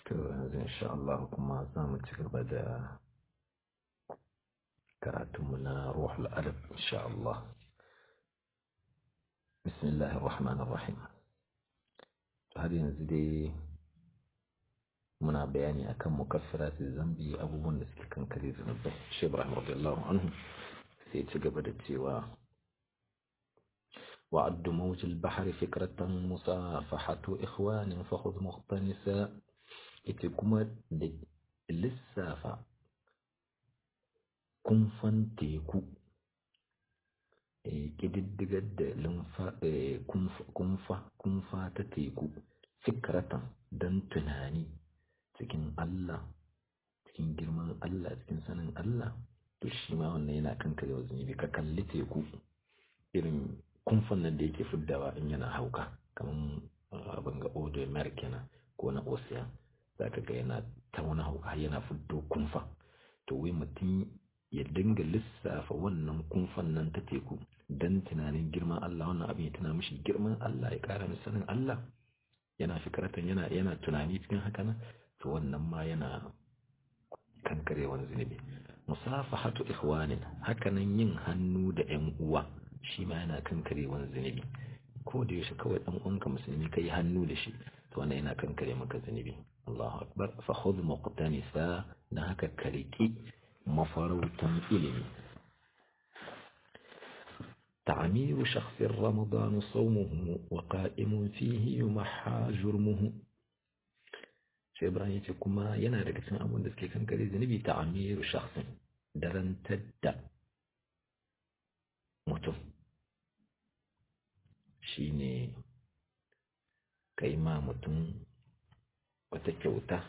to yanzu insha Allah kuma za mu ci gaba da karatunmu na ruhul adab insha Allah bismillahir rahmanir rahim har yanzu dai muna bayani akan mukaffirati zambi abubuwan da suke kankare zunubai shi Ibrahim radiyallahu anhu sai ci gaba da cewa وعد موج البحر فكرة مصافحة إخوان فخذ مقتنسا ita kuma da lissafa kumfan teku ƙididdigar da kumfa ta teku fikratan don tunani cikin Allah cikin girman Allah cikin sanin Allah to shi ma wannan yana kanka yau zunubi ka kalli teku irin kumfan nan da yake fiddawa in yana hauka kamar abin ga odo kenan ko na ocean za ka ga yana ta wani hauka yana fito kumfa to wai mutum ya dinga lissafa wannan kumfan nan ta teku don tunanin girman Allah wannan abin ya tuna mishi girman Allah ya kara mishi sanin Allah yana fikratan yana yana tunani cikin haka nan to wannan ma yana kankarewan zunubi musafahatu ikhwanin hakanan yin hannu da ƴan uwa shi ma yana kankarewan zunubi ko da yaushe kawai dan uwanka musulmi kai hannu da shi to wannan yana kankare maka zunubi Allahu akbar fa khudh muqtanisa dan haka kariki mafarautan ilimi تعمير شخص رمضان صومه وقائم فيه يمحى جرمه sai Ibrahim ya ce kuma yana daga cikin abin da suke kankare zunubi ta amiru shakhsin darantar da mutum shine kai ma mutum wata kyauta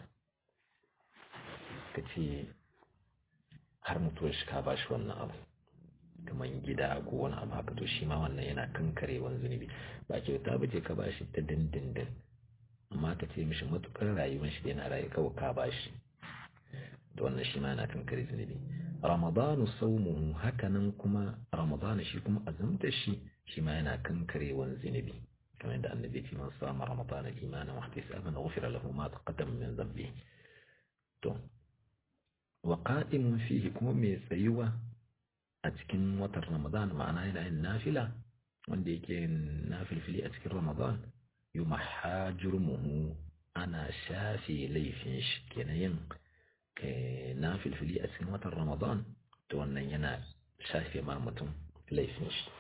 ka ce har mutuwar shi ka ba shi wannan abu kamar gida ko wani abu haka to shi ma wannan yana kankare wani zunubi ba kyauta ba ce ka ba shi ta dindindin amma ka ce mishi matukar rayuwar shi yana rayu kawai ka ba shi da wannan shi ma yana kankare zunubi ramadanu saumuhu hakanan kuma ramadanu shi kuma azumta shi shi ma yana kankare wani zunubi kamar yadda annabi ce man sama ramadana imanan wa ihtisaban ghufira lahu ma taqaddama min dhanbi to wa qa'imun fihi kuma mai tsayuwa a cikin watan ramadan ma'ana yana yin nafila wanda yake yin nafilfili a cikin ramadan yumahha jurmuhu ana shafe laifin shi kenan yin nafilfili a cikin watan ramadan to wannan yana shafe ma mutum laifin shi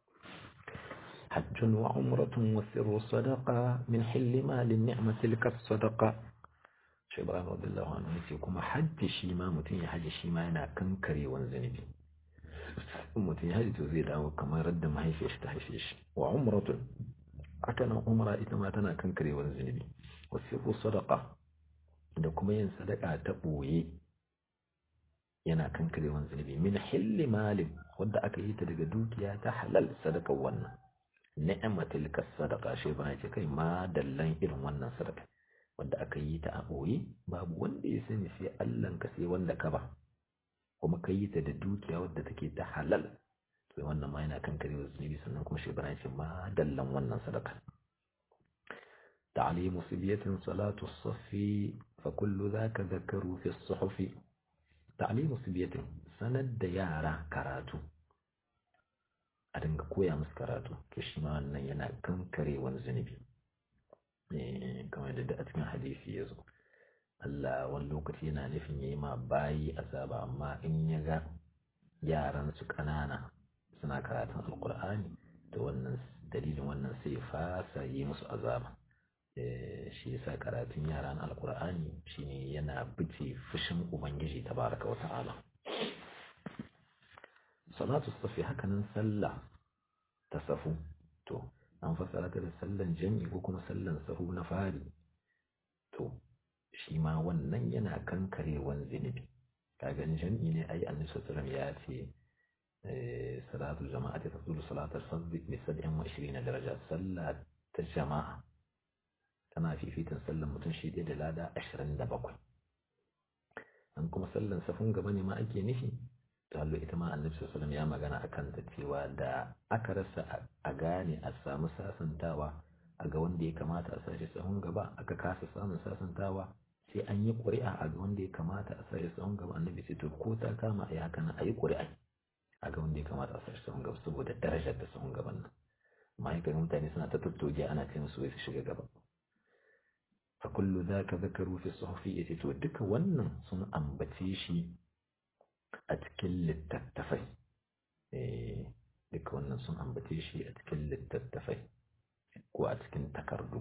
حج وعمرة وسر صدقة من حل مال النعمة تلك الصدقة shi Ibrahim radiyallahu anhu yace kuma hajji shi ma mutum ya haji shi ma yana kankare wani zunubi in mutum ya haji to zai dawo kamar radda mahaifiyar shi ta haife shi wa umratun haka nan umra ita ma tana kankare wani zunubi wa sirru sadaqa da kuma yin sadaka ta boye yana kankare wani zunubi min hilli malin wadda aka yi ta daga dukiya ta halal sadaka wannan ni'matil sadaqa shi ba ce kai ma dallan irin wannan sadaka wanda aka yi ta a ɓoye babu wanda ya sani sai Allah ka sai wanda ka ba kuma ka yi ta da dukiya wadda take ta halal sai wannan ma yana kan kare zunubi sannan kuma shi bana ce ma dallan wannan sadaka ta'limu sibiyatin salatu safi fa kullu zaka zakaru fi suhufi ta'limu sibiyatin sanar da yara karatu a dinga koya musu karatu to shi ma wannan yana kankare wani zunubi kamar da a cikin hadisi ya zo Allah wani lokaci yana nufin ya yi ma bayi azaba amma in ya ga yaran su ƙanana suna karatun alkur'ani da wannan dalilin wannan sai fasa yi musu azaba shi yasa karatun yaran alkur'ani shine yana bice fushin ubangiji tabaraka wa ta'ala salatu safi hakanan sallah ta safu to an fassara ta da sallan jami'i ko kuma sallan sahu na fari to shi ma wannan yana kankarewan zunubi kagan jami'i ne ai annabi sallallahu ya ce salatu jama'a ta tasulu salatar sabbi bi 27 daraja sallah ta jama'a tana fifitan sallan mutum shi da lada 27 an kuma sallan safun gaba ne ma ake nufi tallo ita ma annabi sallallahu ya magana akan ta cewa da aka rasa a gane a samu sasantawa a ga wanda ya kamata a sashi sahun gaba aka kasa samun sasantawa sai an yi ƙuri'a a ga wanda ya kamata a sai sahun gaba annabi sai to ko ta kama a yi haka nan a yi ƙuri'a a ga wanda ya kamata a sai sahun gaba saboda darajar da sahun gaban nan amma ya mutane suna ta tattoge ana ce musu wai su shiga gaba fa kullu zaka zakaru fi suhufi yace to duka wannan sun ambace shi a cikin littattafai eh duka wannan sun ambace shi a cikin littattafai ko a cikin takardu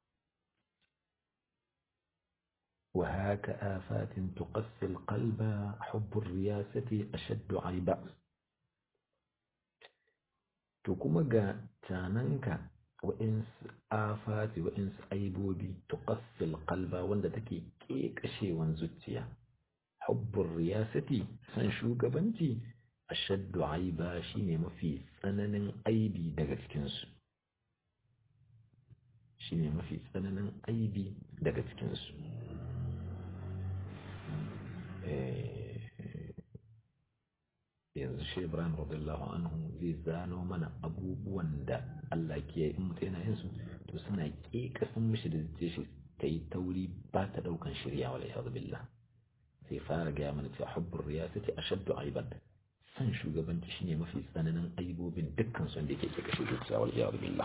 وهاك آفات تقسي القلب حب الرياسة أشد عيبا تكما جا تاننك وإنس آفات وإنس أيبوبي تقسي القلب وند تكي كيك أشي وانزتيا حب الرياسة سنشو قبنتي أشد عيبا شيني مفي سنن أيبي دقت shine mafi tsananin aibi daga cikinsu yanzu shi ibrahim radiyallahu anhu zai zano mana abubuwan da Allah ke in mutum yana yin su to suna ƙeƙasin mishi da zai shi ta yi tauri ba ta ɗaukan shirya wala ya billah sai fara gaya mana cewa hubbur riyasati ashaddu aiban san shugabanci shine mafi tsananin aibobin dukkan su da yake ƙeƙashin zuciya wala ya billah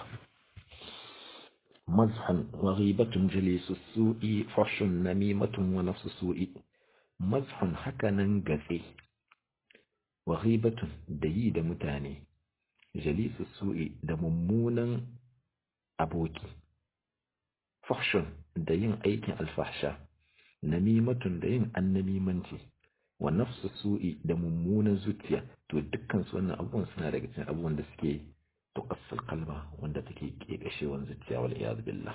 مزح وغيبة جليس السوء فحش نميمة ونفس السوء مزح هكذا قثي وغيبة ديد متاني جليس السوء دممونا أبوكي فحش دين أيك الفحشة نميمة دين النميمنتي ونفس السوء دممونا زتيا تو دكان سوانا أبوان سنة رجتين أبوان دسكي تقص القلب وند تكي كيكشي وانزتيا والعياذ بالله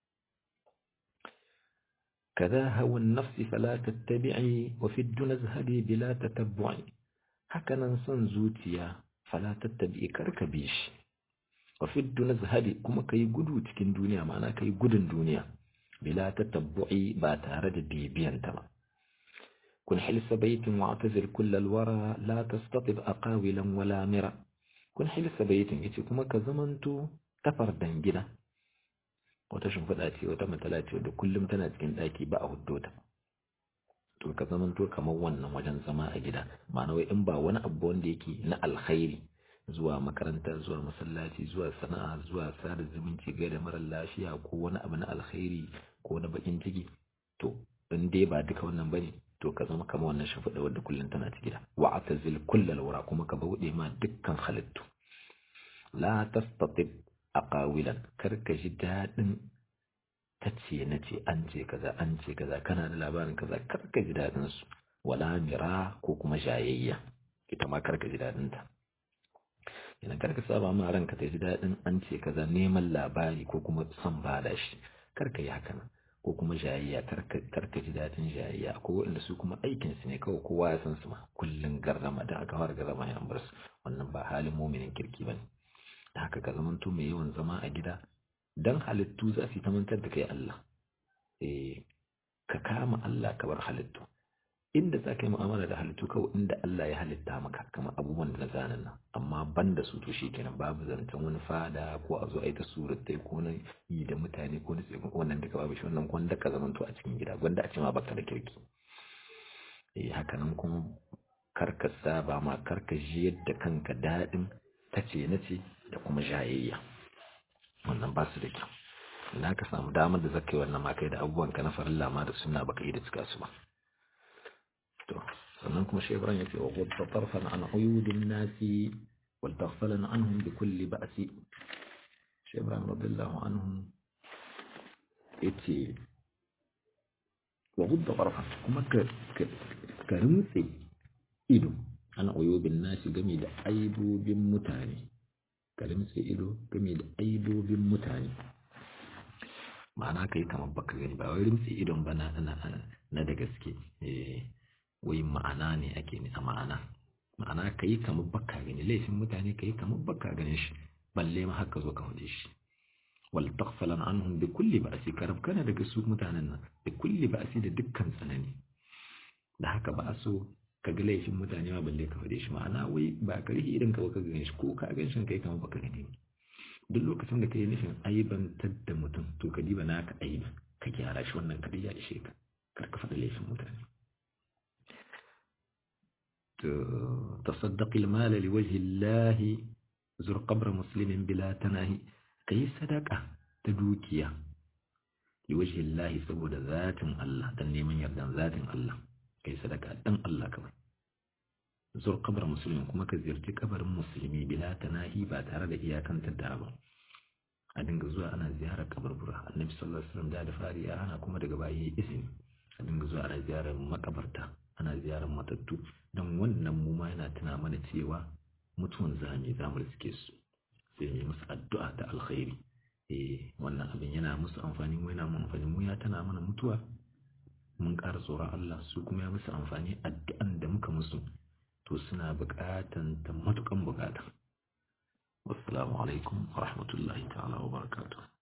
كذا هوى النفس فلا تتبعي وفي الدنيا اذهبي بلا تتبع هكذا سن زوتيا فلا تتبعي كركبيش وفي الدنيا اذهبي كما كي قدو تكين دنيا معنا كي قدن دنيا بلا تتبعي باتارد بيبيان تما كن حلس بيت واعتزل كل الورى لا تستطب أقاولا ولا مرى kun hilsa baitin yace kuma ka zamanto tafardan gida wata shimfiɗa ce wata matsala ce da kullum tana cikin ɗaki ba a huddo ta to ka zamanto kamar wannan wajen zama a gida ma'ana wai in ba wani abu wanda yake na alkhairi zuwa makaranta zuwa masallaci zuwa sana'a zuwa sada zumunci ga da mara lafiya ko wani abu na alkhairi ko na bakin ciki to in dai ba duka wannan bane to ka zama kamar wannan shafiɗa wadda kullum tana ci gida wa atazil kullal wura kuma ka bauɗe ma dukkan halittu la tastatib aqawilan kar ka ji daɗin ta ce na ce an ce kaza an ce kaza kana da labarin kaza kar ka ji daɗin su wala mira ko kuma jayayya ita ma kar ka ji daɗin ta idan kar ka saba ma ranka ta ji daɗin an ce kaza neman labari ko kuma son bada shi kar ka yi haka nan ko kuma jayayya karka ji daɗin jayayya ko waɗanda su kuma aikinsu ne kawai kowa ya san su ma kullum garrama da aka fara garrama ya bar su wannan ba halin muminin kirki ba ne da haka ka zamanto mai yawan zama a gida dan halittu za su yi ta mantar da kai Allah eh ka kama Allah ka bar halittu inda za ka yi mu'amala da halittu kawai inda Allah ya halitta maka kamar abubuwan da na zanen nan amma ban da su to shi kenan babu zancen wani fada ko a zo a yi ta surattai ko na yi da mutane ko na tsekun wannan duka babu shi wannan gwanda ka zamanto a cikin gida gwanda a ce ma baka da kirki eh haka nan kuma karka saba ma karka ji yadda kanka daɗin tace na ce da kuma jayayya wannan ba su da kyau na ka samu damar da zaka yi wannan ma kai da abubuwan ka na farilla ma da suna baka yi da cika su ba to sannan kuma shi Ibrahim yace wa qad tarfan an uyudin nasi wal taghfalan anhum bi kulli ba'si shi Ibrahim radiyallahu anhum yace wa qad tarfan kuma ka ka rintse ido an uyubin nasi game da aibobin mutane ka rintse ido game da aibobin mutane ma'ana kai kamar baka gani ba wai rintse idon ba na na da gaske eh wai ma'ana ne ake ne a ma'ana ma'ana ka yi kamar baka gani laifin mutane ka yi kamar baka ganin shi balle ma haka zo ka hude shi wal taghfalan anhum bi kulli ba'si karab kana daga su mutanen nan bi kulli ba'si da dukkan tsanani da haka ba so ka ga laifin mutane ma balle ka hude shi ma'ana wai ba ka rihi idan ka baka gani shi ko ka gan shi kai kamar baka gani duk lokacin da ka yi nufin aibantar da mutum to ka diba naka aibi ka gyara shi wannan kadai ya ishe ka ka faɗi laifin mutane تصدق المال لوجه الله زر قبر مسلم بلا تناهي كي صدقة تدوكيا لوجه الله سبود ذات الله دني من يردن ذات الله كي صدقة دن الله كما زر قبر مسلم كما كزيرتي قبر مسلمي بلا تناهي بعد هذا إياكا تدعبا a dinga zuwa ana ziyarar kabarbura annabi sallallahu alaihi wasallam da da fari ya hana kuma daga baya izini a dinga zuwa ana ziyarar makabarta ana ziyarar matattu don wannan mu ma yana tuna mana cewa mutuwan zami za mu riske su sai mu yi musu addu'a ta alkhairi eh wannan abin yana musu amfani mu yana mu amfani mu ya tana mana mutuwa mun ƙara tsoron Allah su kuma ya musu amfani addu'an da muka musu to suna buƙatan ta matuƙan buƙata wassalamu alaikum wa rahmatullahi ta'ala wa barakatuh